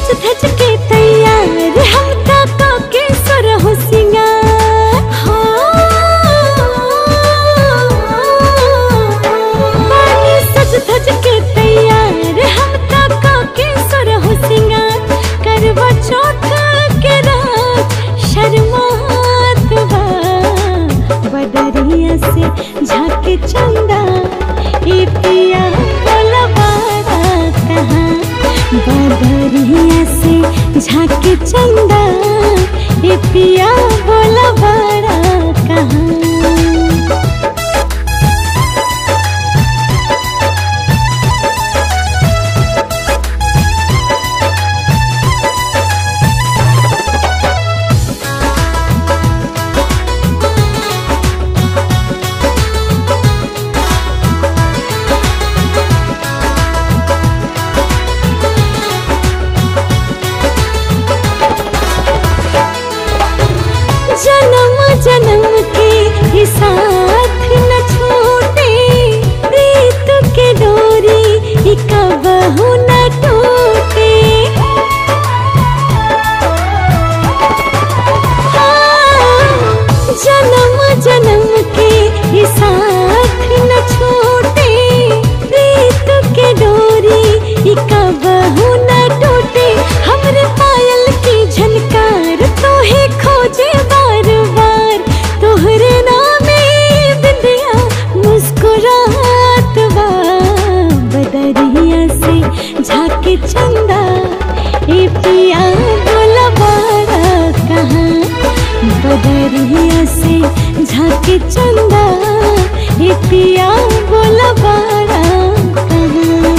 सज धज के तैयार हम काका के सुर हो बानी सज धज के तैयार हम काका के सुर हो सिंगार करवा चौथ के रात शर्मात बा बदरिया से झाके चंदा ए पिया बोला बारा कहाँ बदरिया से झाके चंदा ए पिया बोला बारा कहाँ जन्म जन्म के ही साथ न छूटे प्रीत के डोरी ही कबहू न टूटे हाँ, जन्म जन्म के ही साथ न छूटे प्रीत के डोरी ही कबहू न टूटे हमरे पायल की झनकार तो ही खोजे बार बार तोहरे नामे बिंदिया मुस्कुरात बा बदरिया से झाके चंदा ए पिया बोला बारा कहाँ बदरिया से झाके चंदा ए पिया बोला बारा कहाँ